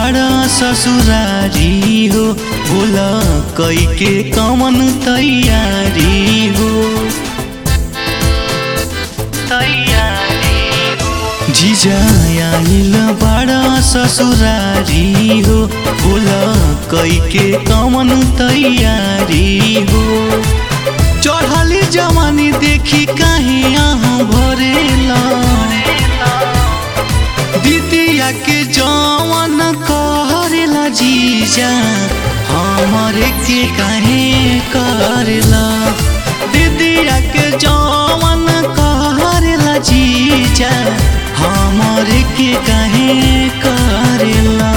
बड़ा ससुरारी हो बोला कई के कमन तैयारी हो जीजा आइल बड़ा ससुरारी हो बोला कई के कमन तैयारी हो चढ़ली जवानी देखी कहीं यहाँ भरेला दीदिया के जवन करेला जीजा हमरे के काहे करेला दीदिया के जवन करेला जीजा हमरे के काहे करेला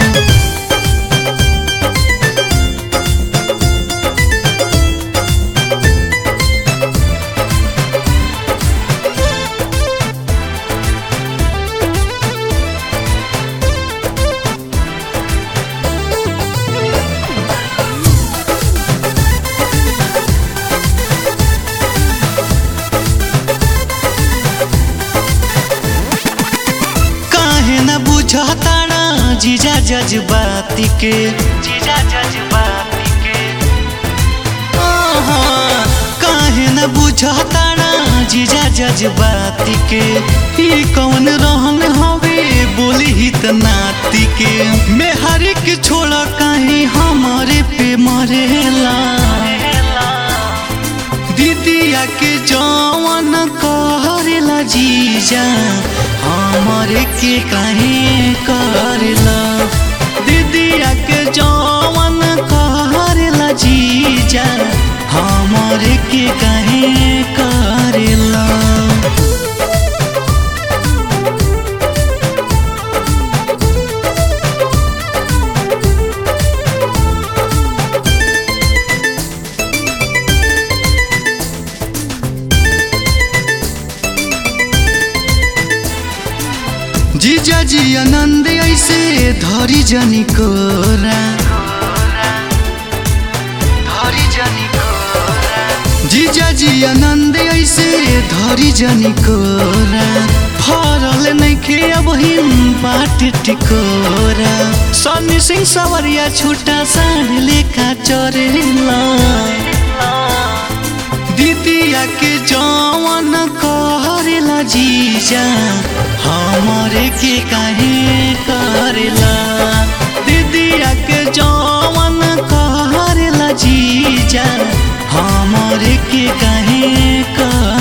काहे न बुझताना जीजा जज्बाती के जीजा जज्बाती के आहा, काहे न बुझताना जीजा जज्बाती के ई कौन रहन हवे बोली ही त नाती के मेहरी के छोड़ काहे हमारे पे मरेला दीदिया के जवन करेला जीजा हमरे के काहे करेला दीदिया के जवन करेला जीजा हमरे के काहे करेला जीजा जी आनंद ऐसे धरी जनी कोरा धरी जनी कोरा जीजा जी आनंद ऐसे धरी जनी कोरा फरल नइखे अब हिम बाट टिकोरा सन्नी सिंह सवरिया छुटा साढ़ लेखा चरेला दीदिया के जवन करेला जीजा हमरे के काहे करेला दीदिया के जवन करेला जीजा हमरे के काहे कर